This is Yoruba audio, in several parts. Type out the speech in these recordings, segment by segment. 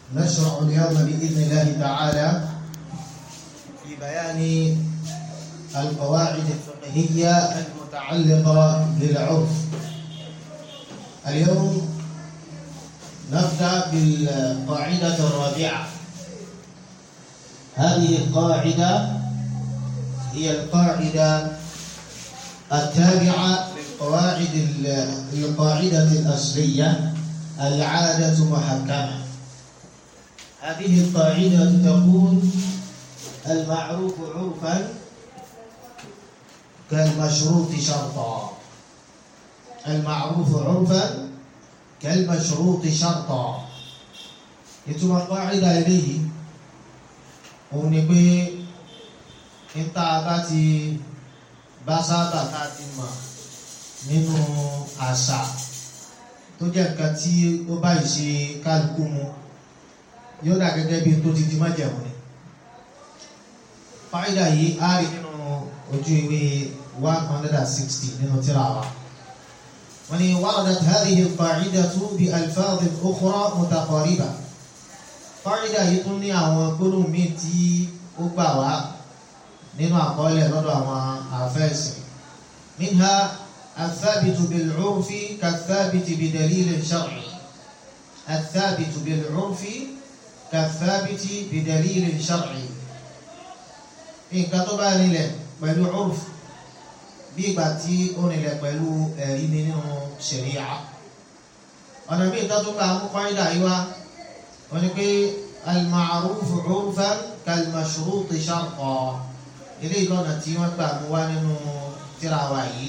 نشرع اليوم بإذن الله تعالى في بيان القواعد الفقهية المتعلقة بالعرف اليوم نبدأ بالقاعدة الرابعة هذه القاعدة هي القاعدة التابعة للقواعد القاعدة الأصلية العادة محكمة هذه القاعدة تقول المعروف عرفا كالمشروط شرطا المعروف عرفا كالمشروط شرطا ìtumọ̀ قاعدة eléyìí òun ni pé níta bá ti bá sábà tá a ti mọ̀ nínú àṣà tó jẹ́ nǹkan tí ó bá ìṣe kálukú mu yóò dà gẹ́gẹ́ bí tó ti di májẹ̀mú ni. fáìdà yìí á rí nínú ojú ìwé one hundred and sixty nínú tírà wa. wọ́n ní waradat hadhihi al-qa'idatu bi alfadhin ukhra mutaqariba. fáìdà yìí tún ní àwọn gbólóhùn míì tí ó gbà wá nínú àkọọ́lẹ̀ lọ́dọ̀ àwọn àfẹ́sìn. minha الثابت بالعرف كالثابت بدليل شرعي الثابت بالعرف كالثابت بدليل شرعي nǹkan tó bá nílẹ̀ pẹ̀lú urf bí ìgbà tí ó nílẹ̀ pẹ̀lú ẹ̀rí nínú ṣẹ̀ríà ọ̀nà bí ìtọ́ tó bá mú kọ́ńdà yìí wá wọ́n ní pé al-ma'ruf urfan kal-mashruut shartan ilé ìlọ́nà tí wọ́n gbà mú wá nínú tírà wa yìí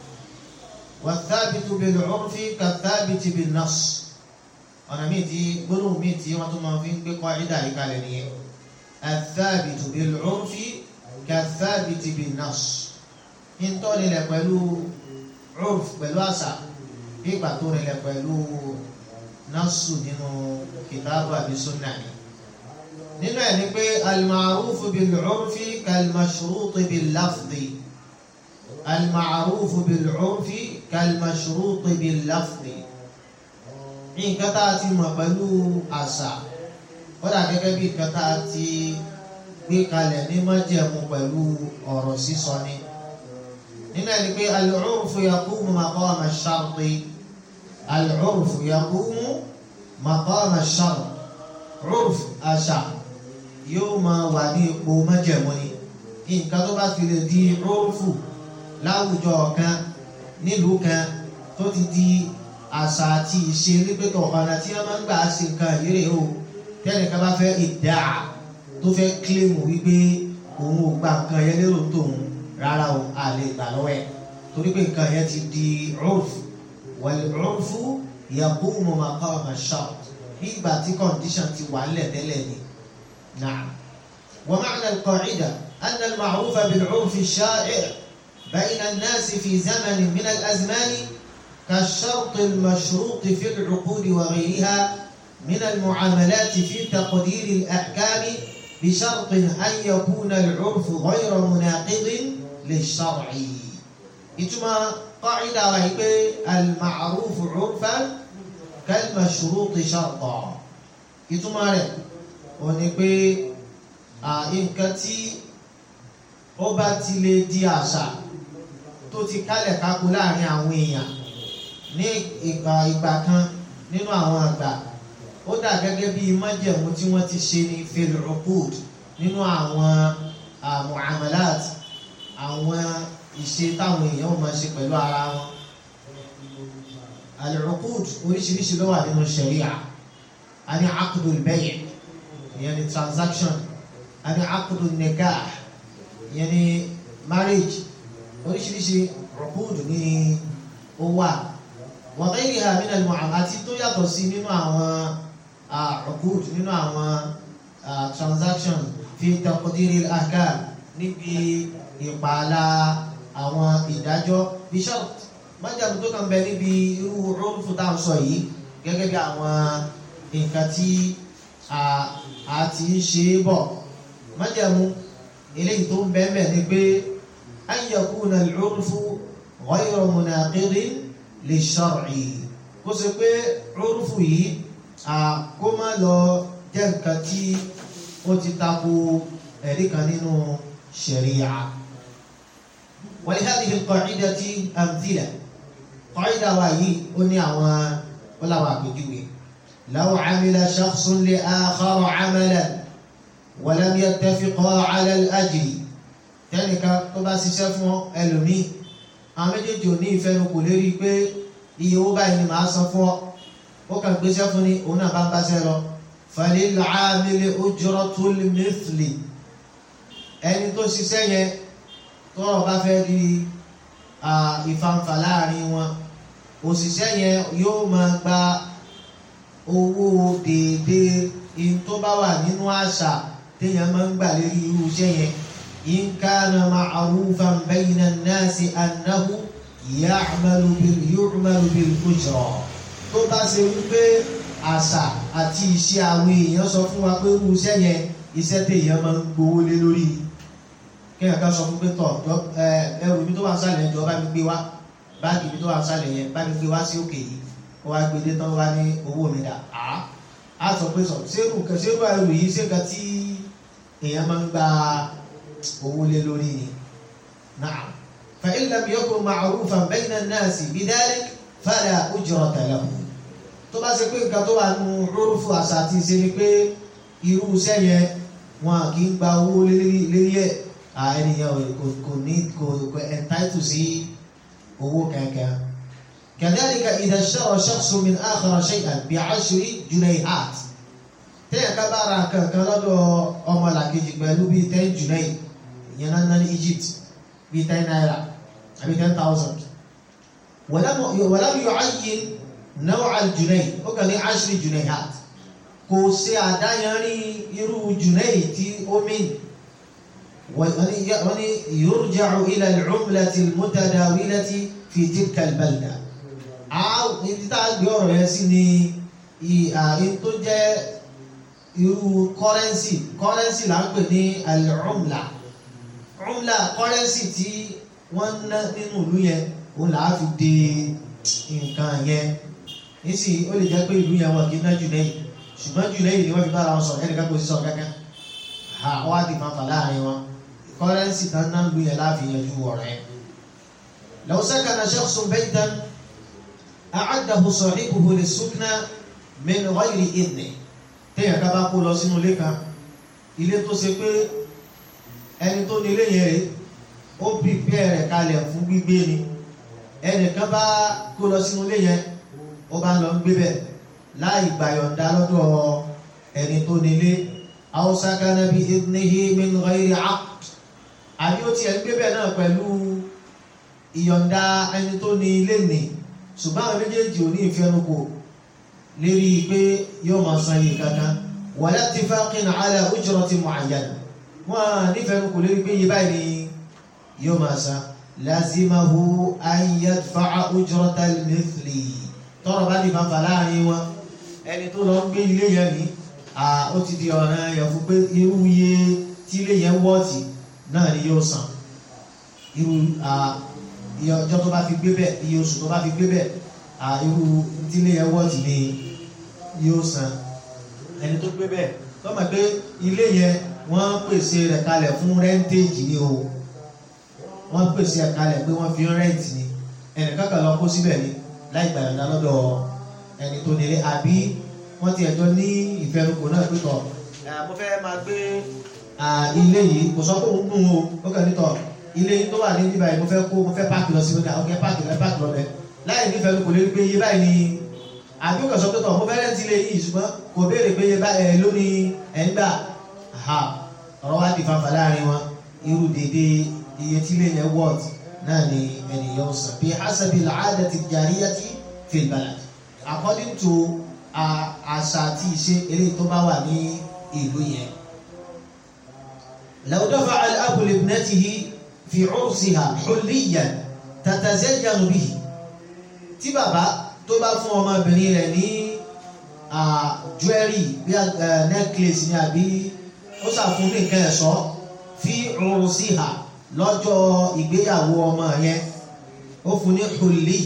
والثابت بالعرف كالثابت بالنص ọ̀nà míì tí gbólóhùn míì tí wọ́n tún máa fi ń gbé kọ́ídà yìí kalẹ̀ nìyẹn الثابت بالعرف كالثابت بالنص ntọ́ nílẹ̀ pẹ̀lú urf pẹ̀lú àṣà bí ìgbà tó nílẹ̀ pẹ̀lú násù nínú kìtàbù àbí súnà ni nínú ẹ̀ ni pé al-ma'ruf bil-urfi kal-mashruut bil-lafzi al-ma'ruf bil-urfi kal-mashruut bil-lafzi nǹkan tá a ti mọ̀ pẹ̀lú àṣà ó dà gẹ́gẹ́ bí nǹkan tá a ti gbé kalẹ̀ ní májẹ̀mú pẹ̀lú ọ̀rọ̀ sísọ ni. nínú ẹni pé al-urfu yaqumu maqama ash-sharti al-urfu yaqumu maqama ash-shart urf àṣà yóò máa wà ní ipò májẹ̀mú ni. nǹkan tó bá fi lè di urfu láwùjọ kan nílùú kan tó ti di àṣà àti ìṣe nígbẹ́tọ̀ ọ̀nà tí wọ́n máa ń gbà ṣe nǹkan ìrè o tẹ́lẹ̀ ká bá fẹ́ ìdá tó fẹ́ kílèmù wípé òun ò gba nǹkan yẹn lérò tóun rárá o a lè gbà lọ́wọ́ ẹ̀ torí pé nǹkan yẹn ti di urf wal urfu yaqumu maqama ash-shart bí ìgbà tí condition ti wà nílẹ̀ tẹ́lẹ̀ ni. na'am wa ma'na al-qa'ida anna al-ma'rufa bil-urfi ash-sha'i' bayna an-nasi fi zamanin min al-azman كالشرط المشروط في العقود وغيرها من المعاملات في تقدير الأحكام بشرط أن يكون العرف غير مناقض للشرع إتما قاعدة وهي المعروف عرفا كالمشروط شرطا إتما رẹ̀ òní pé nǹkan tí ó bá ti lè di àṣà tó ti kálẹ̀ kákó láàrin àwọn èèyàn ní ìgbà ìgbà kan nínú àwọn àgbà ó dà gẹ́gẹ́ bí májẹ̀mú tí wọ́n ti ṣe ní fil-uqud nínú àwọn muamalat àwọn ìṣe táwọn èèyàn máa ṣe pẹ̀lú ara wọn. al-uqud oríṣiríṣi ló wà nínú sharia a ní aqdul bay' ìyẹn ní transaction a ní aqdul nikah ìyẹn ní marriage oríṣiríṣi uqud ní ó wà wàhálà min al-mu'amalat àti tó yàtọ̀ sí nínú àwọn uqud nínú àwọn transaction fi taqdiri al-ahkam níbi ìpààlà àwọn ìdájọ́ bí shart májàmú tó kàn bẹ níbi irú urfu tá à ń sọ yìí gẹ́gẹ́ bí àwọn nǹkan tí a ti ń ṣe é bọ̀ májàmú eléyìí tó ń bẹ́ẹ̀ bẹ́ẹ̀ ni pé an yakuna al-urfu ghayra munaqidin lè ṣọ́ọ̀rì kó ṣe pé rúrúfù yìí kó má lọ jẹ́ nǹkan tí ó ti tako ẹ̀rí kan nínú ṣẹ̀ríà. ولهذه القاعدة أمثلة قاعدة وهي أني أوان ولا واقجوي لو عمل شخص لآخر عملا ولم يتفقا على الأجر tẹ́nìkan tó bá ṣiṣẹ́ fún ẹlòmíì àwọn méjèèjì ò ní ìfẹnukò lérí pé iye owó báyìí ni màá san fún ọ ó kàn gbéṣẹ́ fún ni òun náà bá ń báṣẹ́ lọ falil amili ujratul mithli ẹni tó ṣiṣẹ́ yẹn tọ́rọ̀ bá fẹ́ di ìfanfà láàrin wọn òṣìṣẹ́ yẹn yóò máa gba owó déédéé in tó bá wà nínú àṣà téèyàn máa ń gbà lérí irú iṣẹ́ yẹn in kana ma'rufan bayna an-nasi annahu ya'malu bil yu'malu bil ujra tó bá ṣe wípé àṣà àti ìṣe àwọn èèyàn sọ fún wa pé irú iṣẹ́ yẹn iṣẹ́ téèyàn máa ń gbowó lé lórí kéèyàn kan sọ fún pé tọ̀ ẹrù mi tó wà sálẹ̀ ẹjọ́ bá mi gbé wá báàgì mi tó wà sálẹ̀ yẹn bá mi gbé wá sí òkè yìí ó wá gbé dé tán wá ní owó mi dà á á sọ pé sọ sẹ́rù sẹ́rù ẹrù yìí ṣé nǹkan tí èèyàn máa ń gba owó lé lórí ni. na'am fa in lam yakun ma'rufan bayna an-nasi bidhalik fala ujrata lahu tó bá ṣe pé nǹkan tó wà nù rúrúfù àṣà àti ìṣe ni pé irú iṣẹ́ yẹn wọn kì í gba owó lérí ẹ̀ ènìyàn kò ní kò entitle sí owó kankan. كذلك إذا اشترى شخص من آخر شيئا بعشر جنيهات tẹ́yà ká bá ra nǹkan kan lọ́dọ̀ ọmọlàkejì pẹ̀lú bíi ten junai ìyẹn náà ná ní Egypt bíi ten naira àbí ten thousand ولم يعين نوع الجنيه ó kàn ní عشر جنيهات kò ṣe àdáyanrí irú junai tí ó mìn wọ́n ní يرجع إلى العملة المتداولة في تلك البلدة ibi tá a gbé ọ̀rọ̀ yẹn sí ni ààrin tó jẹ́ irú kọ́rẹ́nsì kọ́rẹ́nsì là ń pè ní al-umla umla kọ́rẹ́nsì tí wọ́n ń ná nínú ìlú yẹn òun là á fi de nǹkan yẹn nísì ó lè jẹ́ pé ìlú yẹn wọn kì í ná jù lẹ́yìn ṣùgbọ́n jù lẹ́yìn ni wọ́n fi bára wọn sọ̀rọ̀ ẹnìkan kò sí sọ̀rọ̀ kankan wọ́n á di fanfà láàrin wọn kọ́rẹ́nsì tán náà ń lu yẹn láàfin yanjú ọ̀rọ̀ yẹn. law sakana shakhsun baytan أعده صاحبه للسكنى من غير إذنه téèyàn ká bá kó lọ sínú ilé kan ilé tó ṣe pé ẹni tó ní ilé yẹn rè ó pìpẹ́ rẹ̀ kalẹ̀ fún gbígbé ni ẹnìkan bá kó lọ sínú ilé yẹn ó bá ń lọ gbé bẹ̀ láì gbàyọ̀ǹda lọ́dọ̀ ẹni tó ní ilé aw sakana bi idnihi min ghayri aqd àbí ó tiẹ̀ ń gbé bẹ̀ náà pẹ̀lú ìyọ̀ǹda ẹni tó ní ilé nìí ṣùgbọ́n àwọn méjèèjì ò ní ìfẹnukò lérí pé yóò máa san yìí kankan wala ittifaqin ala ujratin mu'ayyana wọ́n ní ìfẹnukò lérí pé yìí báyìí ni yóò máa san lazimahu an yadfa'a ujratal mithli tọrọ bá ní fanfà láàrin wọn ẹni tó lọ ń gbé ilé yẹn ní ó ti di ọ̀ràn yẹn fún pé irú iye tí ilé yẹn wọ́ọ̀tì náà ni yóò san irú iye ọjọ́ tó bá fi gbé bẹ̀ iye oṣù tó bá fi gbé bẹ̀ irú tílé yẹn wọ́ọ̀tì ni yóò san ẹni tó gbé bẹ̀ tó mọ̀ pé ilé yẹn wọ́n pèsè rẹ̀ kalẹ̀ fún rẹ́ńtéèjì ni o wọ́n pèsè rẹ̀ kalẹ̀ pé wọ́n fi rẹ́ǹtì ni ẹnìkan kan lọ kó síbẹ̀ ni láì gbà yọ̀ǹda lọ́dọ̀ ẹni tó nílé àbí wọ́n ti ẹ̀jọ́ ní ìfẹnukò náà pé tọ̀ mo fẹ́ máa gbé ilé yìí kò sọ pé òun gùn o ó kàn ní tọ̀ ilé tó wà ní níbà yìí mo fẹ́ kó mo fẹ́ páàkì lọ sí ọjà ọkẹ́ páàkì lọ páàkì lọ bẹ láì nífẹ̀ẹ́ kò lè gbé iye báyìí ni àbí ó kàn sọ pé tọ̀ mo fẹ́ rẹ́ǹtì ilé yìí ṣùgbọ́n kò béèrè pé iye báyìí lónìí ẹ̀ ń gbà ha ọ̀rọ̀ wá di fanfà láàrin wọn irú dédé iye tí ilé yẹn wọ́ọ̀t náà ni ènìyàn sàn bí hasabi al-'adati al-jariyati fil balad according to àṣà àti ìṣe eléyìí tó bá wà ní ìlú yẹn. law dafa'a al-abu li ibnatihi fi ursiha hulliyan tatazayyanu bihi tí bàbá tó bá fún ọmọbìnrin rẹ̀ ní jewelry bí necklace ni àbí ó ṣàfún ní nǹkan ẹ̀ṣọ́ fi ursiha lọ́jọ́ ìgbéyàwó ọmọ yẹn ó fún ní hulli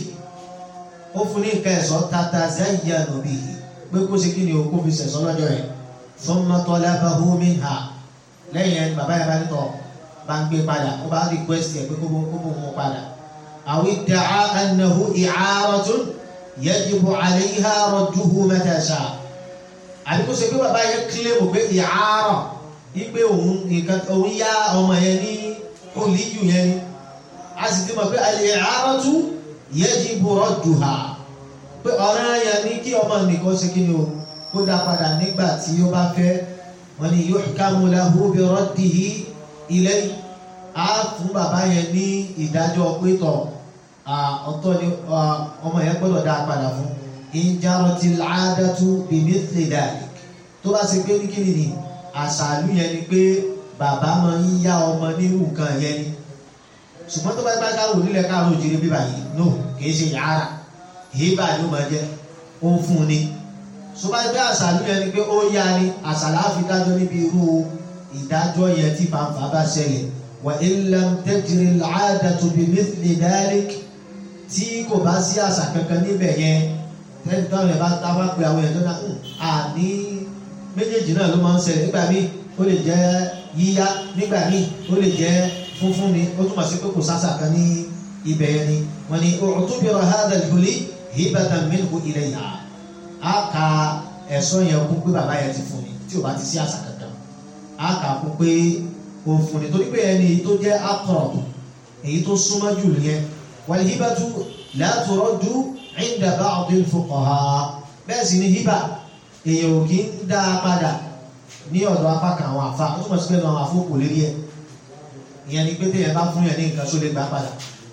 ó fún ní nǹkan ẹ̀ṣọ́ tatazayyanu bihi pé kó ṣe kí ni o kó fi ṣẹ̀ṣọ́ lọ́jọ́ yẹn thumma talabahu minha lẹ́yìn ẹni bàbá yẹn bá ní tọ̀ bá ń gbé padà ó bá request ẹ̀ pé kó bó mú padà aw idda'a annahu i'aratun yajibu 'alayha radduhu mata sha'a àbí kó ṣe pé bàbá yẹn kílèmù pé i'ara ipe òun nǹkan òun yá ọmọ yẹn ní olíyù yẹn ni a sì ti mọ̀ pé al-i'aratu yajibu radduha pé ọ̀ràn yẹn ní kí ọmọ nìkan ṣe kí ni o kó dá padà nígbà tí ó bá fẹ́ wọ́n ní yuhkamu lahu bi raddihi ilayhi á fún bàbá yẹn ní ìdájọ́ pétọ̀ ọ̀tọ̀ ni ọmọ yẹn gbọ́dọ̀ dá padà fún in jaratil 'adatu bimithli dhalik tó bá ṣe pé ní kí ni àṣàlù yẹn ni pé bàbá máa ń yá ọmọ nírú nǹkan yẹn ni ṣùgbọ́n tó bá gbá káwò nílẹ̀ káàró òjìrì bíbà yìí no kìí ṣe yàrá hibà ni ó máa jẹ́ ó fún ni tó bá gbé àṣàlù yẹn ni pé ó yá ni àṣàlà á fi dájọ́ níbi irú ìdájọ́ yẹn tí fàǹfà bá ṣẹlẹ̀ wa illam tajri al-'adatu bimithli dhalik tí kò bá sí àṣà kankan níbẹ̀ yẹn tẹ́lẹ̀ táwọn yẹn bá tá bá pe àwọn yẹn tó náà àní méjèèjì náà ló máa ń ṣẹlẹ̀ nígbà míì ó lè jẹ́ yíyá nígbà míì ó lè jẹ́ funfun ni ó túmọ̀ sí pé kò sásà kan ní ibẹ̀ yẹn ni wọ́n ní u'tubira hadha al-huli hibatan minhu ilayha á ka ẹ̀sọ́ yẹn kún pé bàbá yẹn ti fún ni tí ò bá ti sí àṣà kankan á kà kún pé ó fún ni torí pé ẹni tó jẹ́ aqrab èyí tó súnmọ́ jù nìyẹn wal hibatu la turaddu 'inda ba'd al-fuqaha bẹ́ẹ̀ sì ni hiba èèyàn ò kí ń dá a padà ní ọ̀dọ̀ apá kan àwọn àfa ó túmọ̀ sí pé àwọn àfọkù lérí ẹ̀ ìyẹn ni pé téèyàn bá fún yẹn ní nǹkan tó lè gbà padà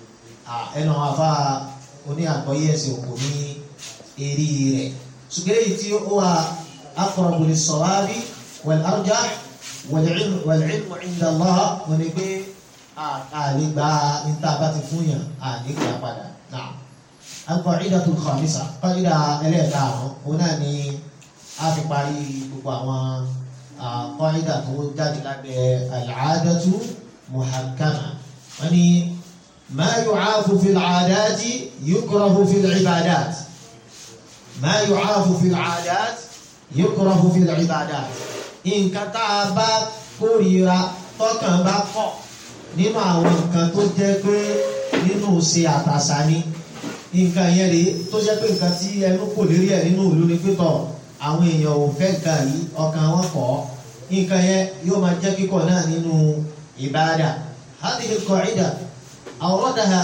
ẹnu àwọn àfa oní àgbọ́yé ẹ̀sìn òkú ní eré rẹ̀ ṣùgbọ́n èyí tí ó wà aqrabu lis-sawabi wal-arjah wal-'ilmu 'inda Allah wọn ni pé àlè gba níta bá ti fún yàn àlè gbà padà náà al-qa'idatu al-khamisa qa'ida ẹlẹ́ẹ̀karùn-ún òun náà ni a fi parí gbogbo àwọn qa'ida tó jáde lábẹ́ al-'adatu muhakkama wọ́n ní ma yu'afu fi al-'adati yukrahu fi al-'ibadat ma yu'afu fi al-'adat yukrahu fi al-'ibadat nǹkan tá a bá kórìíra tọkàn bá kọ̀ nínú àwọn nǹkan tó jẹ́ pé nínú ṣe àtàṣà ni nǹkan yẹn rèé tó jẹ́ pé nǹkan tí ẹnu kò lérí ẹ̀ nínú ìlú ni pítọ̀ àwọn èèyàn ò fẹ́ nǹkan yìí ọkàn wọn kọ̀ nǹkan yẹn yóò máa jẹ́ kíkọ̀ náà nínú ìbáradà هذه القاعدة أوردها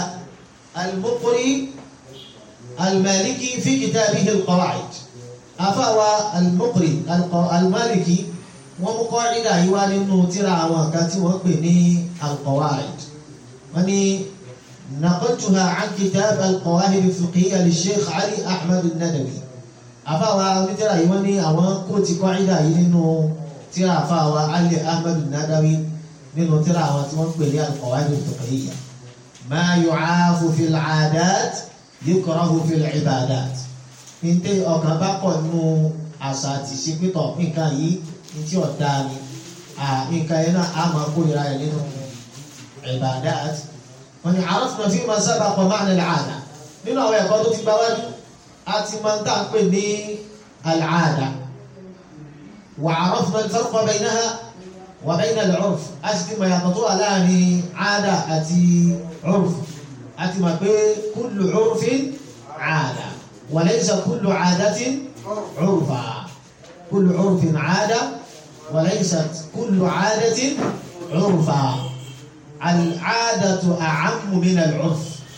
المقري المالكي في كتابه القواعد أفوى المقري المالكي ومقاعدة يوالي ترى وكاتي وقبني القواعد وني نقلتها عن كتاب القواعد الفقهية للشيخ علي أحمد الندوي أفاوى مثل يوني أوان كوتي قاعدة ينو ترى أفاوى علي أحمد الندوي nínú tíra àwọn tí wọ́n ń pè ní al-qawaid al-fiqhiyya ma yu'afu fil 'adat yukrahu fil 'ibadat níté ọkàn bá pọ̀ nínú àṣà àti ìṣepítọ̀ nǹkan yìí ní tí ọ̀dà ni nǹkan yẹn náà á máa kórìíra rẹ̀ nínú ibadat wọ́n ní arafna fi ma sabaqa ma'na al-'ada nínú àwọn ẹ̀kọ́ tó ti gba wájú a ti máa ń tà ń pè ní al-'ada wa 'arafna al-farqa baynaha وبين العرف أسكي ما يقطع لاني عادة أتي عرف أتي ما كل عرف عادة وليس كل عادة عرفا كل عرف عادة وليست كل عادة عرفا العادة أعم من العرف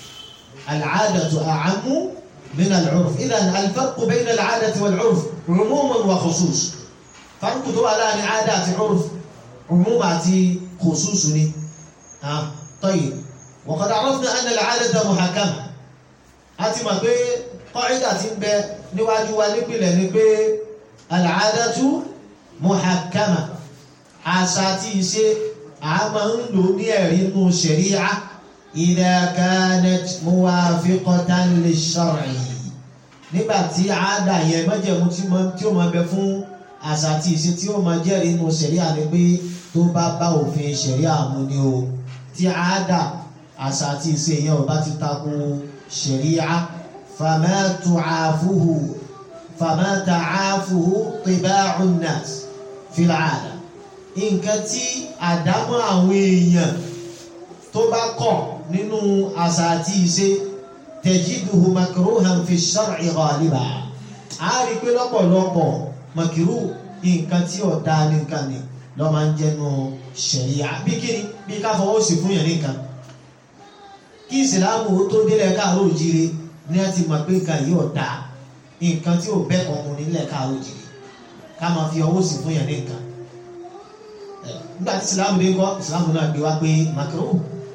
العادة أعم من العرف إذا الفرق بين العادة والعرف عموم وخصوص فرق على عادات عرف عموم àti khusus ni ah طيب وقد عرفنا أن العادة محكمة àti mọ̀ pé قاعدة tí ń bẹ níwájú wa nípìnlẹ̀ ni pé العادة محكمة àṣà àti ìṣe a máa ń lò ní ẹ̀rí nù ṣẹ̀ríà إذا كانت موافقة للشرع nígbà tí àádà yẹn májẹ̀mú tí ó máa bẹ fún àṣà àti ìṣe tí ó máa jẹ́rìí nínú ṣẹ̀ríà ni pé tó bá bá òfin ṣẹ̀ríà mu ni o tí àádà àṣà àti ìṣe yẹn ò bá ti tako ṣẹ̀ríà famatu àfuhu famata àfuhu tiba'un nas fil aada nǹkan tí àdámọ́ àwọn èèyàn tó bá kọ̀ nínú àṣà àti ìṣe tajiduhu makruhan fi shar'i ghaliba a rí pé lọ́pọ̀lọpọ̀ makiru nǹkan tí ọ̀dá nìkan ni lọ́ máa ń jẹnu ṣẹ̀ríà bí kíni bí ká fọwọ́ sí fún yẹn nìkan kí ìsìláàmù ó tó délẹ̀ káàró òjire ní a ti mọ̀ pé nǹkan yìí ọ̀dá nǹkan tí ò bẹ́ kan mu nílẹ̀ káàró òjire ká máa fi ọwọ́ sí fún yẹn nìkan nígbà tí ìsìláàmù dé kọ́ ìsìláàmù náà gbé wá pé makiru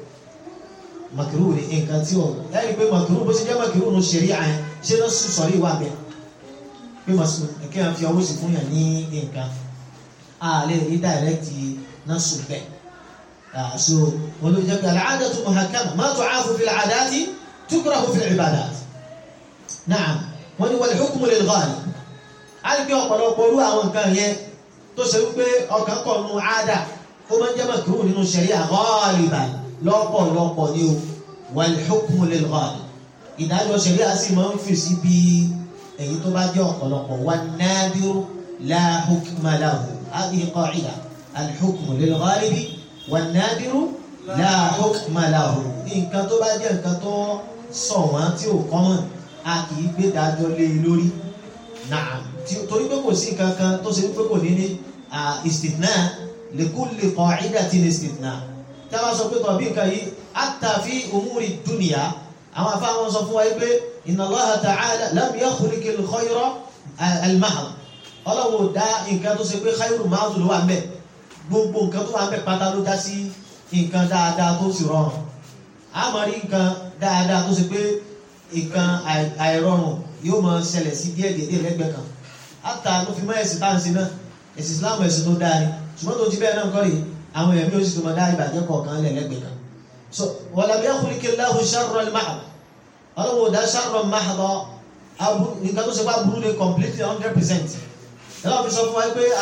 makiru ni nǹkan tí ò lẹ́yìn pé makiru bó ṣe jẹ́ makiru ní ṣẹ̀ríà yẹn ṣé ló sùn sọ̀rí ìwà bẹ́ẹ̀ pé màsùn kí wọ́n fi ọwọ́ sí fún yàn ní nǹkan a lè rí dàrẹ́kìtì náà sùn bẹ́ẹ̀ so wọn ló jẹ́ pé al-'adatu muhakkama ma tu'afu fil 'adati tukrahu fil 'ibadat na'am wọ́n ní wal hukmu lil ghalib a lè gbé ọ̀pọ̀lọpọ̀ orú àwọn nǹkan yẹn tó ṣe wípé ọkàn kọ̀ nù àádà ó máa ń jẹ́ makruh nínú sharia ghaliban lọ́pọ̀lọpọ̀ ni o wal hukmu lil ghalib ìdájọ́ sharia sì máa ń fi sí bíi èyí tó bá jẹ́ ọ̀pọ̀lọpọ̀ wà nadiru la hukma lahu hadhihi qa'ida al-hukmu lil-ghalibi wà nadiru la hukma lahu nǹkan tó bá jẹ́ nǹkan tó ṣọ̀wọ́n tí ò kọ́mọ̀ a kì í gbé dájọ́ lé e lórí na'am torí pé kò sí nǹkan kan tó ṣe wípé kò ní ní istithna li kulli qa'idatin istithna tí a bá sọ pé tọ̀ bí nǹkan yìí hatta fi umuri dunya àwọn afáwọn sọ fún wa pé inna Allaha ta'ala lam yakhluq al-khayra al-mahd ọlọ́wọ́ dá nǹkan tó ṣe pé khayru mahd ló wà ń bẹ̀ gbogbo nǹkan tó wà ń bẹ̀ pátá ló dá sí nǹkan dáadáa tó sì rọrùn a máa rí nǹkan dáadáa tó ṣe pé nǹkan àìrọrùn yóò máa ṣẹlẹ̀ sí díẹ̀ díẹ̀ lẹ́gbẹ̀ẹ́ kan àtà ló fi mọ́ ẹ̀sìn tá à ń sin náà ẹ̀sìn Islam ẹ̀sìn tó dáa ni ṣùgbọ́n tó ti bẹ́ẹ̀ náà kọ́ rí àwọn èèyàn mi ò sì tó máa dá ìbàjẹ́ kọ̀ọ̀kan lẹ̀ lẹ́gbẹ̀ẹ́ kan so walam yakhluq Allahu sharra al-mahd ọlọ́wọ́ dá sharra mahda nǹkan tó ṣe bá burú ní completely hundred percent ẹ̀rọ fi sọ fún wa pé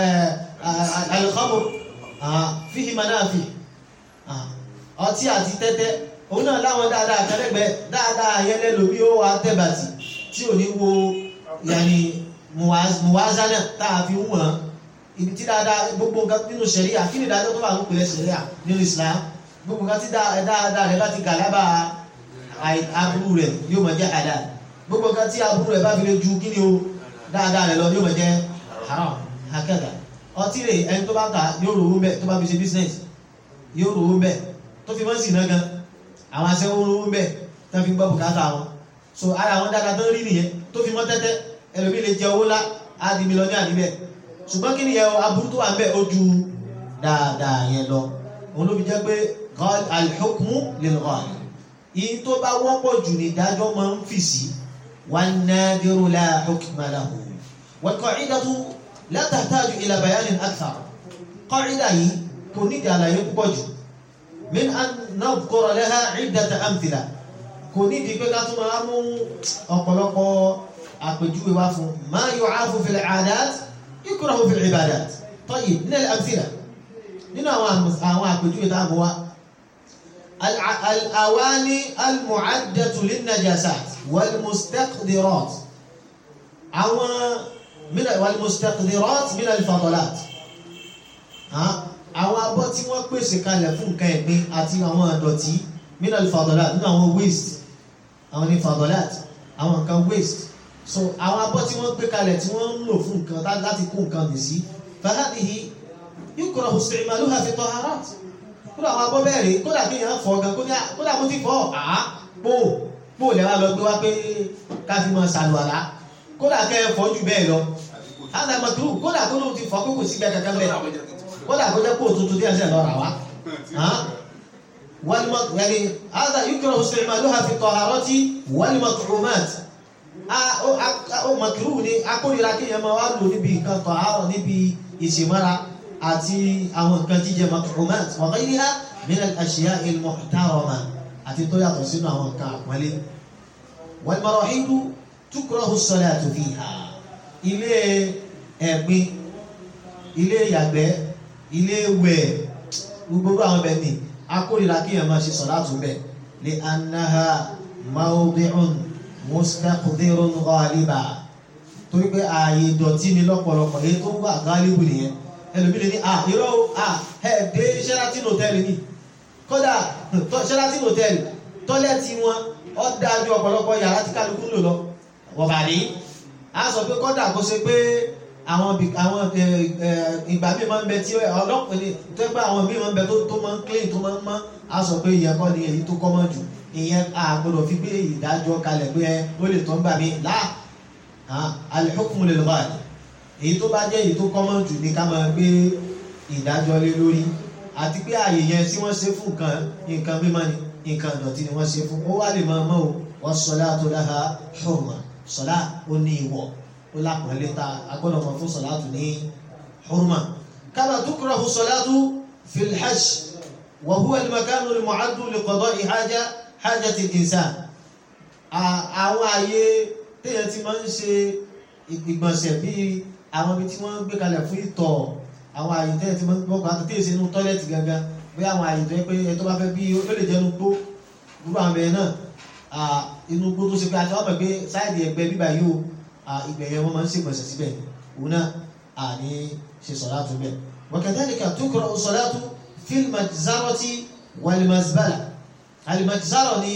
al-khamr fihi manafi ọtí àti tẹ́tẹ́ òun náà láwọn dáadáa kẹlẹ́gbẹ́ dáadáa yẹlẹ́ lómi ó wà tẹ́bàtì tí ò ní wo yàní muwazana tá a fi wọ̀n ibi tí dáadáa gbogbo nǹkan nínú ṣẹ̀ríà kí ni dáadáa tó bá ń pèlẹ̀ ṣẹ̀ríà nínú Islam gbogbo nǹkan tí dáadáa rẹ̀ bá ti gàlábà aburú rẹ̀ yóò máa jẹ́ halal gbogbo nǹkan tí aburú rẹ̀ bá fi lè ju kí ni o dáadáa rẹ̀ lọ yóò máa jẹ́ haram hakada ọtí rẹ̀ ẹni tó bá ta yóò rówó mbẹ tó bá fi ṣe business yóò rówó mbẹ tó fi mọ́ sí iná gan àwọn aṣẹ́wó rówó mbẹ tó fi gbọ́ bùkátà wọn so ara àwọn dáadáa tó ń rí nìyẹn tó fi mọ́ tẹ́tẹ́ ẹlòmí lè jẹ owó lá á di mílíọ̀nù àníbẹ̀ ṣùgbọ́n kí ni yẹ aburú tó wà ń bẹ ó ju dáadáa yẹn lọ òun ló fi jẹ́ pé al-hukmu lil-ghalib yìí tó bá wọ́pọ̀ jù ní ìdájọ́ máa ń fi sí wan-nadiru la hukma lahu wal-qa'idatu la tahtaju ila bayanin akthar qa'ida yìí kò ní ìdí àlàyé púpọ̀ jù min an nadhkura laha 'iddata amthila kò ní ìdí pé ká tún máa mú ọ̀pọ̀lọpọ̀ àpèjúwe wá fún ma yu'afu fil 'adat yukrahu fil 'ibadat tayyib min al-amthila nínú àwọn àpèjúwe tá a mú wa الأواني المعدة للنجاسات والمستقذرات أو من والمستقذرات من الفضلات ها àwọn abọ́ tí wọ́n pèsè kalẹ̀ fún nǹkan ẹ̀gbin àti àwọn àdọ̀tí min al-fadalat nínú àwọn waste àwọn ní fadalat àwọn nǹkan waste so àwọn abọ́ tí wọ́n gbé kalẹ̀ tí wọ́n ń lò fún nǹkan láti kó nǹkan nì sí fahadihi yukrahu isti'maluha fi taharat kódà àwọn abọ́ bẹ́ẹ̀ rí kódà kí èèyàn fọ́ gan kódà mo ti fọ́ àá pò pò lẹ́wà lọ gbé wá pé ká fi mọ sàlùwàlá kódà kẹ́ ẹ fọ́ jù bẹ́ẹ̀ lọ hádà mọ̀tò kódà kó ló ti fọ́ pé kò sí bẹ́ẹ̀ kankan bẹ́ẹ̀ kódà kó jẹ́ pò tuntun díẹ̀ sẹ́ lọ́ra wa wàlúmọ̀tò yẹni hádà yúkìrọ̀ isti'maluha fi taharati wal-mat'umat ó mọ̀kìrù ni akórira kí èèyàn máa wá lò níbi nǹkan tọ̀hárọ̀ níbi ìṣèmára àti àwọn nǹkan jíjẹ mat'umat wa ghayriha min al-ashya'i al-muhtarama àti tó yàtọ̀ sínú àwọn nǹkan àpọ́nlé. wal marahidu tukrahu as-salatu fiha ilé ẹ̀gbin ilé yàgbẹ́ ilé wẹ̀ gbogbo àwọn bẹ̀ ni akórira kí èèyàn máa ṣe salatu bẹ̀ li annaha mawdi'un mustaqdirun ghaliba torí pé ààyè ìdọ̀tí ni lọ́pọ̀lọpọ̀ èyí tó wà ghalibu nìyẹn ẹlòmílẹ̀ ní à irọ́ à ẹ̀ dé Sheraton hotel ni kódà Sheraton hotel tọ́lẹ́tì wọn ó dájú ọ̀pọ̀lọpọ̀ yàrá tí kálukú lò lọ wọ̀bà ní a sọ pé kódà kó ṣe pé àwọn àwọn ìgbà míì máa ń bẹ tí ọlọ́pàá ní tó pé àwọn míì máa ń bẹ tó máa ń clean tó máa ń mọ́ a sọ pé ìyẹn kọ́ ni èyí tó kọ́mọ́ jù ìyẹn a gbọ́dọ̀ fi gbé ìdájọ́ kalẹ̀ pé ó lè tán gbà mí láà al-hukmu lil-ghali èyí tó bá jẹ́ èyí tó kọ́mọ́ jù ní ká máa gbé ìdájọ́ lé lórí àti pé àyè yẹn tí wọ́n ṣe fún nǹkan nǹkan mímọ́ ni nǹkan ìdọ̀tí ni wọ́n ṣe fún ó wá lè máa mọ́ o was-salatu laha hurma sọlá ó ní ìwọ̀ ó lápọ̀lẹ́ ta agbọ́dọ̀ mọ̀ fún sọlá tó ní hurma kama tukrahu salatu fil hajj wa huwa al-makanu al-mu'addu li qada'i haja hajati al-insan àwọn àyè téèyàn ti máa ń ṣe ìgbọ̀nsẹ̀ bíi àwọn ibi tí wọ́n gbé kalẹ̀ fún ìtọ̀ àwọn àyè téèyàn ti máa ń gbọ́kàn àti téèyàn ṣe inú tọ́lẹ̀tì gangan bí àwọn àyè tó yẹ pé ẹ tó bá fẹ́ bí ó lè jẹ́ inú gbó gbogbo àwọn ẹ̀yẹ náà inú gbó tó ṣe pé àti wọ́n mọ̀ pé sáìdì ẹgbẹ́ bíbá yìí o ìgbẹ́ yẹn wọ́n máa ń ṣègbọ̀nsẹ̀ síbẹ̀ òun náà àní ṣe sọ̀láàtù bẹ́ẹ̀. wa kadhalika tukra'u salatu fil majzarati wal mazbala al-majzara ni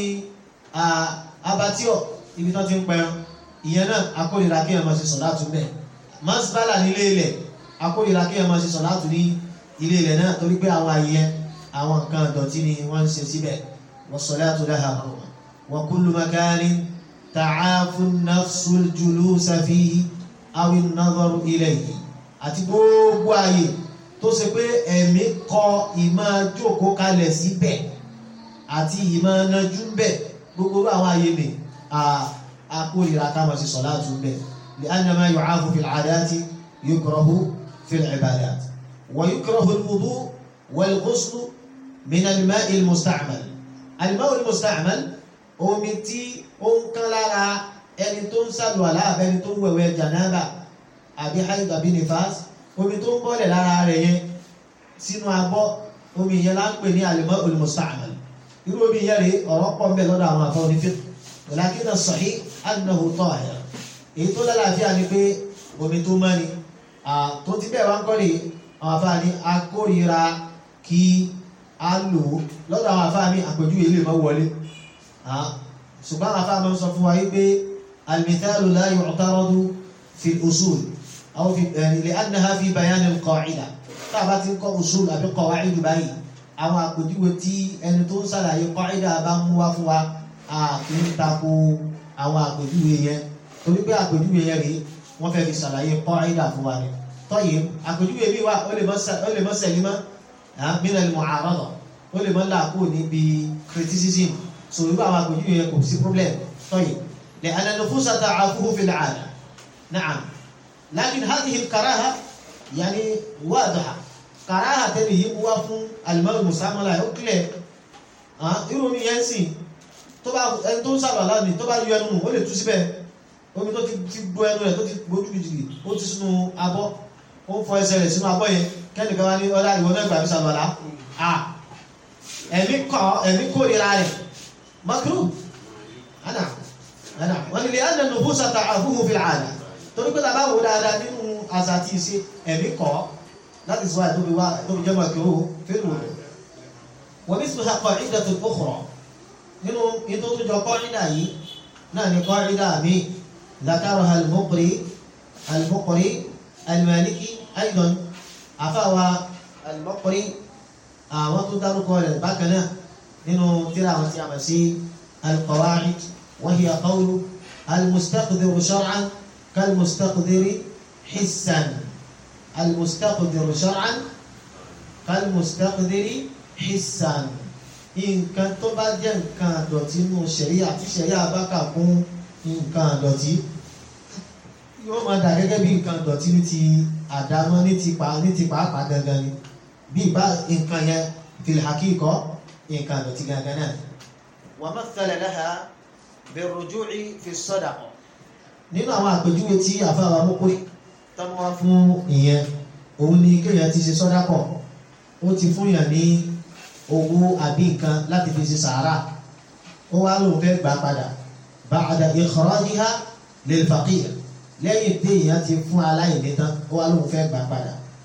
abatíọ̀ ibi tó ti ń pẹran ìyẹn náà akórira kí ẹ máa ṣe sọ̀láàtù bẹ́ẹ̀ mazbala nílé ilẹ̀ akórira kí ẹ máa ṣe sọ̀láàtù ní ilé ilẹ̀ náà torí pé àwọn àyè àwọn nǹkan ìdọ̀tí ni wọ́n ń ṣe síbẹ̀ was-salatu laha hurma wa kullu makanin ta'afu an-nafsu al-julusa fihi aw an-nadharu ilayhi àti gbogbo àyè tó ṣe pé ẹ̀mí kọ ìmọ̀ jókòó kalẹ̀ síbẹ̀ àti ìmọ̀ nájú bẹ̀ gbogbo àwọn àyè mi akórira ká máa ṣe sọ̀láàtù bẹ̀ li'anna ma yu'afu fil 'adati yukrahu fil 'ibadat ويكره الوضوء والغسل من الماء المستعمل الماء المستعمل omi tí ó ń kán lára ẹni tó ń ṣàlùwàlá àbẹ́ni tó ń wẹ̀wẹ̀ jànáàbà àbí haid àbí nifas omi tó ń bọ́lẹ̀ lára rẹ̀ yẹn sínú abọ́ omi yẹn lá ń pè ní al-ma'ul musta'mal irú omi yẹn rèé ọ̀rọ̀ pọ̀ mbẹ́ lọ́dọ̀ àwọn afọ́ onífẹ́ walakin as-sahih annahu tahir èyí tó lálàáfíà ni pé omi tó mọ́ ni tó ti bẹ́ẹ̀ wá ń kọ́ rèé àwọn afáàní akórira kí a lò ó lọ́dọ̀ àwọn afáàní àpèjúwe ilé mọ́ wọlé ṣùgbọ́n àwọn afáàní sọ fún wa wípé al-mithalu la yu'taradu fi al-usul aw fi li'annaha fi bayan al-qa'ida tá a bá ti ń kọ́ usul àbí qawaid báyìí àwọn àpèjúwe tí ẹni tó ń ṣàlàyé qa'ida bá mú wá fún wa a kì í tako àwọn àpèjúwe yẹn torí pé àpèjúwe yẹn rèé wọ́n fẹ́ fi ṣàlàyé qa'ida fún wa ni tọ́yìn àpèjúwe bí wà ó lè mọ́ sẹ̀límọ́ min al-mu'arada ó lè mọ́ làákò níbi criticism so irú àwọn àpèjúwe yẹn kò sí problem tọ́yìn لأن النفوس تعافه في العادة نعم لكن هذه الكراهة يعني واضحة كراهة تلي هو فún الماء المستعمل يقلع irú mi yẹn sìn tó bá ẹni tó ń sábà láàrin tó bá yọ ẹnu nù ó lè tú síbẹ̀ omi tó ti gbó ẹnu rẹ̀ tó ti gbójú jìgì ó ti sínú abọ́ ó ń fọ ẹsẹ̀ rẹ̀ sínú abọ́ yẹn kẹ́nìkan wá ní ọlá ìwọ náà gbà mí sàlọ́lá à ẹ̀mí kọ́ ẹ̀mí kórìíra rẹ̀ makru ana ana wọ́n ní lè ẹ̀ nínú bó sàtà àbúrò fi àdá torí pé tàbá wò dáadáa nínú àṣà àti ìṣe ẹ̀mí kọ́ láti sọ àìtóbi wá tóbi jẹ́ makru fẹ́rù rẹ̀ wọ́n ní sọ́sà kọ́ ìdá tó kọ́kọ́rọ́ nínú ètò tó jọ kọ́ ìdá yìí náà ní kọ́ ìdá mi ذكرها المقري المقري المالكي أيضا أفاوى المقري àwọn tó dárúkọ rẹ̀ bákan náà nínú tírà àwọn tí a mọ̀ sí القواعد وهي قول المستقدر شرعا كالمستقدر حسا المستقدر شرعا كالمستقدر حسا nǹkan tó bá jẹ́ nǹkan àdọ̀tí nínú ṣẹ̀ríà tí ṣẹ̀ríà bá kà kún nǹkan àdọ̀tí yóò máa dà gẹ́gẹ́ bí nǹkan àdọ̀tí ní ti àdámọ́ ní ti pa ní ti pàápàá gangan ni bí ìbá nǹkan yẹn fil haqiqa nǹkan àdọ̀tí gangan náà. wa mathala laha birruju'i fi sadaqa. nínú àwọn àpèjúwe tí àfáwà mọ́kúrí tọ́mọ́ wá fún ìyẹn òun ni kéèyàn ti ṣe sọ́dákọ̀ ó ti fún yàn ní owó àbí nǹkan láti fi ṣe sàárà ó wá lóun fẹ́ gbà padà ba'da ikhrajiha lil faqir lẹ́yìn tí èèyàn ti fún aláìní tán ó wá lóun fẹ́ gbà padà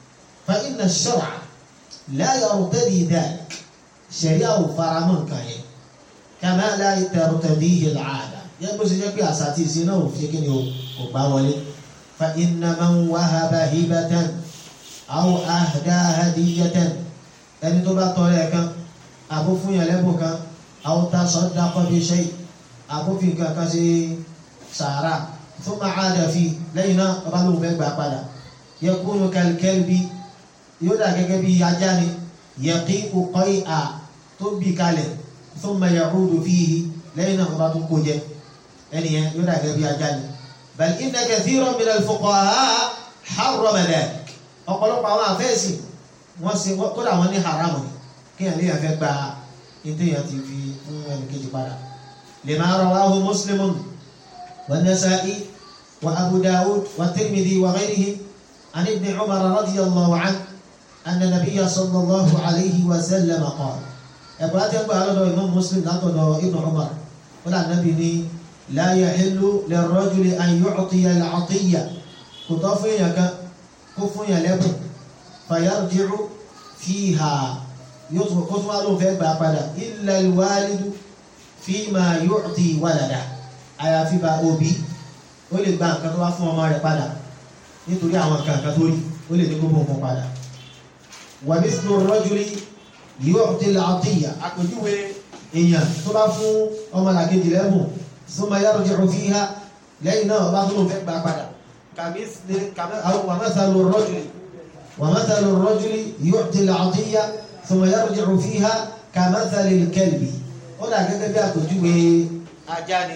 fa inna ash-shar'a la yartadi dhalik ṣẹ̀ríà ò faramọ́ nǹkan yẹn kama la tartadihi al-'ada yẹn bó ṣe jẹ́ pé àṣà àti ìṣe náà ò fi kí ni o kò gbá wọlé fa inna man wahaba hibatan aw ahda hadiyatan ẹni tó bá tọrẹ ẹ̀ kan àbó fún yàn lẹ́bùn kan aw tasaddaqa bi shay àbó fi nǹkan kan ṣe sàárà thumma 'ada fi lẹ́yìn náà ọba lóun fẹ́ gbà padà yakunu kal-kalbi yóò dà gẹ́gẹ́ bí ajá ni yaqi'u qay'a tó bì kalẹ̀ thumma ya'udu fihi lẹ́yìn náà ọba tó kó jẹ ẹnìyẹn yóò dà gẹ́gẹ́ bí ajá ni bal inna kathiran min al-fuqaha harrama dhalik ọ̀pọ̀lọpọ̀ àwọn àfẹ́sì wọ́n ṣe kódà wọ́n ní haramu ni kéèyàn lè fẹ́ gba ìtẹ̀yàn ti fi fún ẹnì kejì padà lima rawahu muslimun wa nasa'i wa abu dawud wa tirmidhi wa ghayrihim an ibn umar radiyallahu anhu anna nabiyya sallallahu alayhi wa sallam qala ẹ̀kọ́ láti ẹgbẹ́ alọ́dọ̀ imam muslim látọ̀dọ̀ ibn umar wọ́n lànà bí ní la yahillu lirrajuli an yu'tiya al-'atiyya kò tọ́ fún èèyàn kan kó fún yàn lẹ́bùn fàyàrùdìrú fíhà yóò tún kó tún wá lóun fẹ́ gbà padà illa al-walidu fima yu'ti walada àyàfi bá òbí ó lè gba nǹkan tó wá fún ọmọ rẹ̀ padà nítorí àwọn nǹkan kan tó rí ó lè ní kó bóun fún padà wa mithlu ar-rajuli yu'ti al-'atiyya àpèjúwe èèyàn tó bá fún ọmọ làkejì lẹ́bùn thumma yarji'u fiha lẹ́yìn náà ọba tó lóun fẹ́ gbà padà كمثل أو ومثل الرجل ومثل الرجل يعطي العطية ثم يرجع فيها كمثل الكلب ó dà gẹ́gẹ́ bí àpèjúwe ajá ni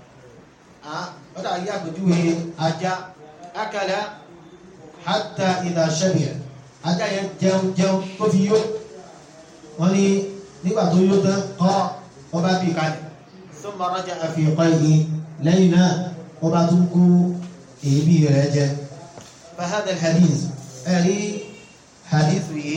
ó dà gẹ́gẹ́ àpèjúwe ajá akala hatta idha shabi'a ajá yẹn jẹun jẹun tó fi yó wọ́n ní nígbà tó yó tán kọ́ ọba bí kalẹ̀ thumma raja'a fi qayhi lẹ́yìn náà ọba tún kú èébì rẹ̀ jẹ́ fahadà hadith ẹ̀rí hadith yìí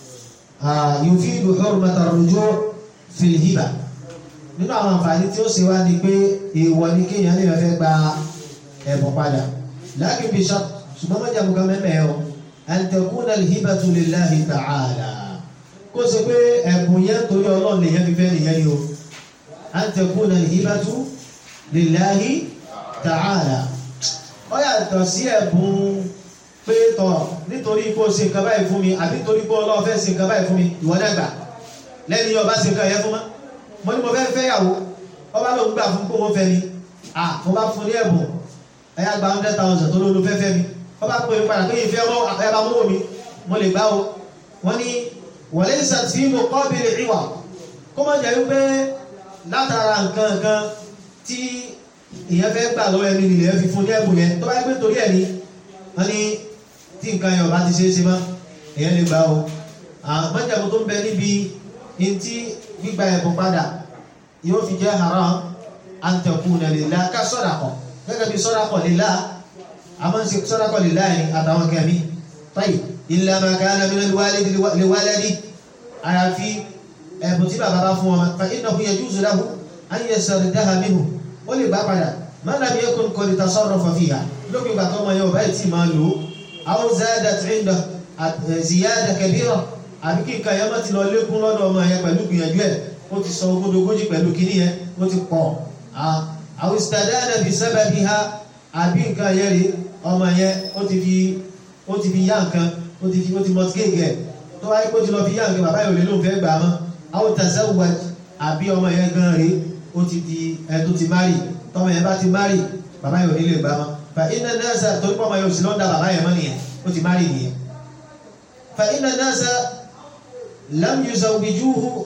yufidu hurmata ar-ruju' fil hiba nínú àwọn àǹfààní tí ó ṣe wá ní pé èèwọ̀ ní kéèyàn lè fẹ́ gba ẹ̀bùn padà lakin bi shart ṣùgbọ́n mọ́jà mú ká mẹ́mẹ́ o an takuna al-hibatu lillahi ta'ala kó ṣe pé ẹ̀bùn yẹn torí ọlọ́run lèyẹn fi fẹ́ nìyẹn ni o an takuna al-hibatu lillahi ta'ala ó yàtọ̀ sí ẹ̀bùn pé tọ̀ nítorí kó ṣe nǹkan báyìí fún mi àbí nítorí kó ọlọ́ọ̀ fẹ́ ṣe nǹkan báyìí fún mi ìwọ náà gbà lẹ́ni ọba ṣe nǹkan yẹn fún mọ́ mo ní mo fẹ́ fẹ́ yàwó ọba lòun gbà fún kó wọ́n fẹ́ mi à mo bá fún ní ẹ̀bùn ẹ̀yà gba hundred thousand tó ló ló fẹ́ fẹ́ mi ọba pè é padà pé ìfẹ́ ọmọ ẹ̀bá mọ́wọ́ mi mo lè gbá o wọ́n ní wọlé ìsàtì mo kọ́ bèrè ìwà kó má jẹ́ wípé látara nǹkan nǹkan tí ìyẹn fẹ́ gbà lọ́wọ́ ẹni nìyẹn fi fún ní ẹ̀bùn yẹn tó bá yẹ pé torí ẹ̀ ní wọ́n ní tí nǹkan yẹn ọba ti ṣe é ṣe mọ́ ìyẹn lè gbà o àmọ́jàmú tó ń bẹ níbi ntí gbígba ẹ̀bùn padà yóò fi jẹ́ haram an takuna lillah ká sadaqa gẹ́gẹ́ bí sadaqa lillah a máa ń ṣe sadaqa lillah yẹn àtàwọn kẹ́mi tayyib illa ma kana min al-walid li waladi àyàfi ẹ̀bùn tí bàbá bá fún ọmọ fa innahu yajuzu lahu an yastardaha minhu ó lè gbà padà ma lam yakun qad tasarrafa fiha lókè ìgbà tó ọmọ yẹn ọba ìtì máa lò ó aw zadat inda ziyada kabira àbí kí nǹkan yẹn má ti lọ lékún lọ́dọ̀ ọmọ yẹn pẹ̀lú gbìyànjú ẹ̀ ó ti sọ ogódogójì pẹ̀lú kíní yẹn ó ti pọ̀ aw istadana bi sababiha àbí nǹkan yẹn rí ọmọ yẹn ó ti fi ó ti fi yá nǹkan ó ti fi ó ti mọtíkéèkì ẹ̀ tó wáyé kó ti lọ fi yá nǹkan bàbá yòó lè lóun fẹ́ gbà á mọ́ aw tazawwaj àbí ọmọ yẹn gan rí ó ti di ẹ tó ti márì tọmọ yẹn bá ti márì bàbá yóò nílé gbà mọ́ fa iná nasa torí pọ́ ọmọ yóò sì lọ́ndà bàbá yẹn mọ́ nìyẹn ó ti márì nìyẹn fa iná nasa lam yuzawwijuhu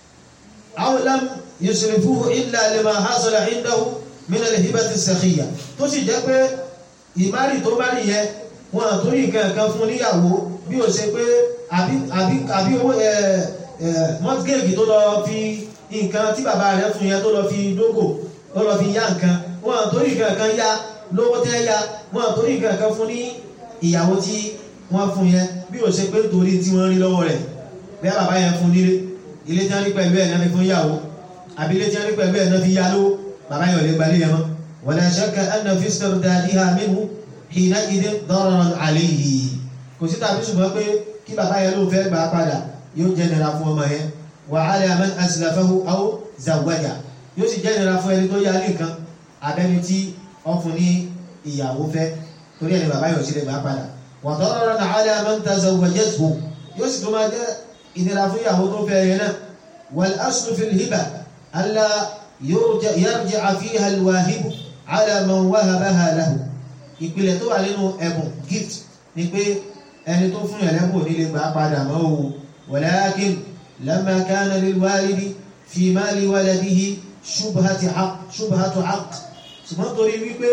aw lam yusrifuhu illa lima hasala indahu min al-hibati as-sakhiyya tó sì jẹ́ pé ìmárì tó márì yẹn wọn àtúnyì kankan fún níyàwó bí ó ṣe pé àbí àbí àbí owó ẹ ẹ mọ́tígéèkì tó lọ fi nǹkan tí bàbá rẹ̀ fún yẹn tó lọ fi dógò tó lọ fi yá nǹkan wọn àtórí nǹkan kan yá lówó tẹ́ yá wọn àtórí nǹkan kan fún ní ìyàwó tí wọ́n fún yẹn bí ó ṣe pé torí tí wọ́n rí lọ́wọ́ rẹ̀ bí bàbá yẹn fún nílé ilé tí wọ́n rí pẹ̀lú ẹ̀ náà fi fún ìyàwó àbí ilé tí wọ́n rí pẹ̀lú ẹ̀ náà fi yá lówó bàbá yẹn ò lè gbalé yẹn mọ́ wala shakka anna fi istibdadiha minhu hina idin dararan alayhi kò sí tàbí ṣùgbọ́n pé kí bàbá yẹn ló fẹ́ gbà padà yóò jẹ́ nira fún ọmọ yẹn wa ala man aslafahu aw zawwaja yóò sì jẹ́ nira fún ẹni tó yá ní nǹkan abẹ́ni tí wọ́n fún ní ìyàwó fẹ́ torí ẹni bàbá yóò sì lè gbà padà wa dararan ala man tazawwajathu yóò sì tó máa jẹ́ ìnira fún ìyàwó tó fẹ́ yẹn náà wal aslu fil hiba alla yarji'a fiha al-wahibu ala man wahabaha lahu ìpìlẹ̀ tó wà nínú ẹ̀bùn gift ni pé ẹni tó fún ẹ̀lẹ́bùn nílé gbà padà mọ́ o walakin lamma kana lilwalidi fi mali waladihi shubhatu haqq shubhatu haqq ṣùgbọ́n torí wípé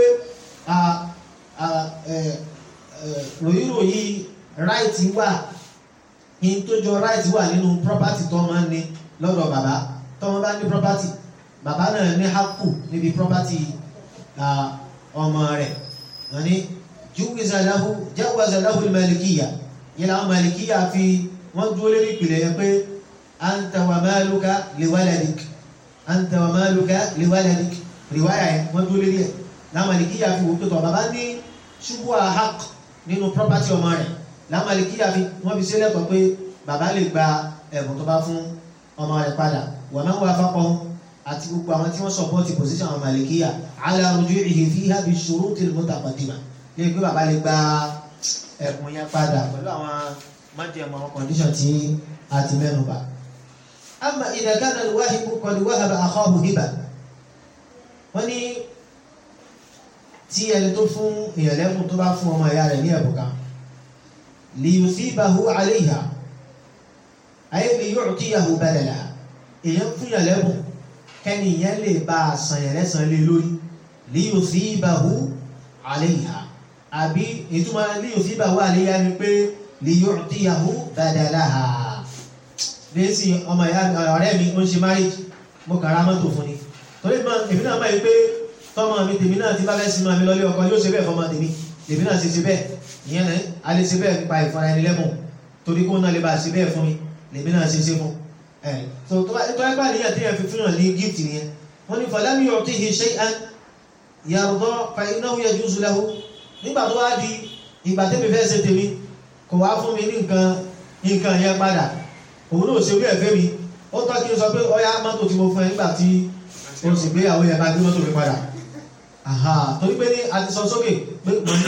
ròyìnròyìn right wà in tó jọ right wà nínú property tó máa ń ní lọ́dọ̀ bàbá tó máa bá ní property bàbá náà ní haqqu níbi property ọmọ rẹ̀ wọ́n ní júwìzà lahu jáwàzà lahu malikiya yìí láwọn malikiya fi wọ́n dúró lórí ìpìlẹ̀ yẹn pé anta wa maluka liwaladik anta wa maluka liwaladik riwaya yẹn wọ́n dúró lórí ẹ̀ láwọn malikiya fi wò pé tọ́ bàbá ní ṣubú ahaq nínú property ọmọ rẹ̀ láwọn malikiya fi wọ́n fi sílẹ̀ tọ́ pé bàbá lè gba ẹ̀bùn tó bá fún ọmọ rẹ̀ padà wa man wafaqahum àti gbogbo àwọn tí wọ́n support position àwọn malikiya ala ruju'ihi fiha bi shurutil mutaqaddima lè gbé bàbá lè gba ẹ̀bùn yẹn padà pẹ̀lú àwọn májèmọ̀ àwọn condition tí a ti mẹ́nu bà. amma idha kana al-wahibu qad wahaba akhahu hiba wọ́n ní tí ẹni tó fún èèyàn lẹ́bùn tó bá fún ọmọ ìyá rẹ̀ ní ẹ̀bùn kan li yusibahu alayha ay li yu'tiyahu badalaha èèyàn fún yàn lẹ́bùn kẹ́ni ìyẹn lè bá a sàn yẹn lẹ́sàn lé lórí li yusibahu alayha àbí ìtumọ̀ li yusibahu alayha ni pé li yu'tiyahu badalaha lẹ́sìn ọmọ ìyá ọ̀rẹ́ mi ó ń ṣe marriage mo kàrà mọ́tò fún ni torí èmi náà máa yí pé tọ́mọ mi tèmi náà ti bá fẹ́ sinmi àmì lọ́lé ọkọ yóò ṣe bẹ́ẹ̀ fọmọ tèmi tèmi náà ṣe ṣe bẹ́ẹ̀ ìyẹn náà a lè ṣe bẹ́ẹ̀ nípa ìfara ẹni lẹ́mọ̀ torí kó náà lè bá ṣe bẹ́ẹ̀ fún mi lèmi náà ṣe ṣe fún ẹ̀ so tó ẹgbà níyàn tí yẹn fi fún yàn ní gift nìyẹn wọ́n ní falam yu'tihi shay'an yarda fa innahu yajuzu lahu nígbà tó wá di ìgbà tẹ́mi fẹ́ ṣe tèmi kò wá fún mi ní nǹkan nǹkan yẹn padà òun náà ṣe orí ẹ̀fẹ́ mi ó tọ́ kí n sọ pé ọyá mọ́tò tí mo fún ẹ nígbà tí o sì gbé àwọn yẹn bá gbé mọ́tò mi padà torí pé ní a ti sọ sókè pé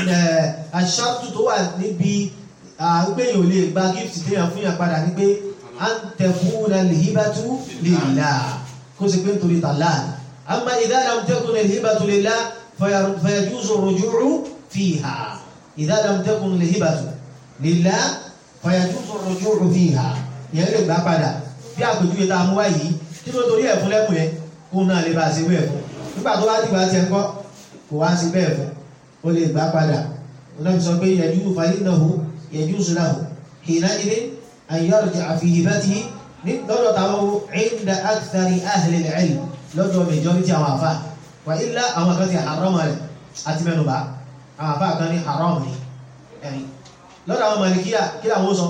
aṣáàtú tó wà níbi gbẹ̀yìn ò lè gba gift téèyàn fún yàn padà ní pé à ń tẹ̀kún na lèhíbàtú lillah kó sì pé nítorí tàlá amma idha lam takun lèhíbàtú lillah fayajuzu rujuu fiha idha lam takun lèhíbàtú lillah fayajuzu rujuu fiha ìyẹn lè gbà padà bí àpèjúwe tá a mú wá yìí kí ló torí ẹ̀fún lẹ́kùn yẹn kó náà lè bá a ṣe bẹ́ẹ̀ fún nígbà tó wá dìgbà tiẹ̀ ń kọ́ kò wá sí bẹ́ẹ̀ fún ó lè gbà padà ọlọ́run sọ pé yẹjú falinnahu yajuzu lahu hina idin an yarji'a fi hibatihi ní lọ́dọ̀ táwọn inda akthari ahli al-ilm lọ́dọ̀ majority àwọn àfa wà ilá àwọn kan ti haram rẹ̀ àti mẹ́nuba àwọn àfa kan ní haram ni ẹ̀yìn lọ́dọ̀ àwọn malikiya kí làwọn sọ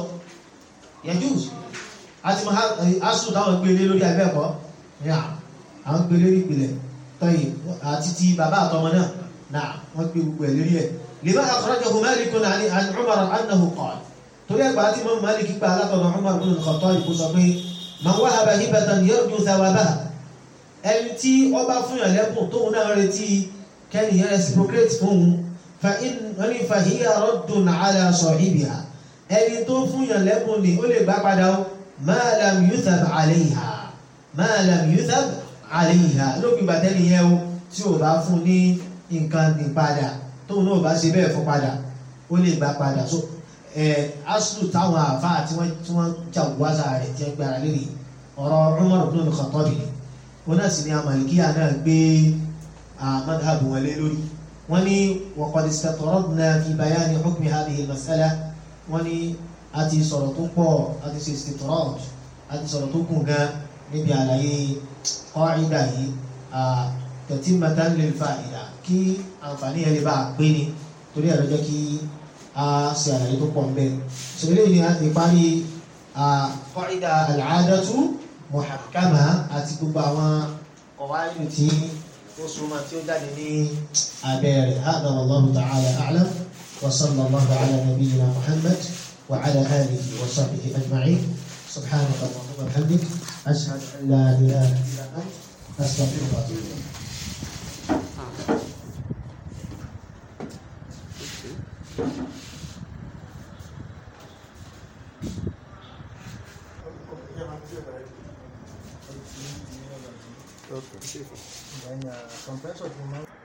yajuz àti asu táwọn gbé lé lórí abẹ́ẹ̀kọ́ ní àwọn gbé lórí ìpìlẹ̀ tọ́yì àti ti bàbá àtọmọ náà náà wọ́n gbé gbogbo ẹ̀ lórí ẹ̀ lima akhrajahu Malik an Umar annahu qala torí ẹgbà tí mọ́ Malik gba alátọ̀nà Umar bin al-Khattab kó sọ pé man wahaba hibatan yarju thawabaha ẹni tí ó bá fún yàn lẹ́bùn tóun náà retí kẹ́niyàn reciprocate fún un fa hiya raddun ala sahibiha ẹni tó fún yàn lẹ́bùn ni ó lè gbá padà ó ma lam yuthab alayha ma lam yuthab alayha lópin bàtẹ́lì yẹn o tí ò bá fún ní nǹkan ní padà tóun náà bá ṣe bẹ́ẹ̀ fún padà ó lè gbà padà so aslu táwọn àfáà tí wọ́n tí wọ́n jà wáṣà rẹ̀ tí wọ́n gbára lórí ọ̀rọ̀ Umar ibn al-Khattab ni wọn náà sì ní amalikiya náà gbé madhhabu wọn lé lórí wọ́n ní wa qad istatradna fi bayani hukmi hadhihi al-mas'ala wọ́n ní a ti sọ̀rọ̀ tó pọ̀ a ti ṣe istitrad a ti sọ̀rọ̀ tó kùn gan níbi àlàyé qa'ida yìí tatimatan lil fa'ida kí àǹfààní yẹn lè bá a pé ni torí ẹ̀rọ jẹ́ kí a ṣe àlàyé tó pọ̀ ń bẹ́ẹ̀. sọ eléyìí ni a ti parí qa'ida al-'adatu muhakkama àti gbogbo àwọn qawaid tí ó súnmọ́ tí ó jáde ní abẹ́ rẹ̀ hada wallahu ta'ala a'lam وصلى الله على نبينا محمد وعلى آله وصحبه أجمعين سبحانك اللهم وبحمدك أشهد أن لا إله إلا أنت أستغفرك وأتوب إليك Okay. Then uh, compressor,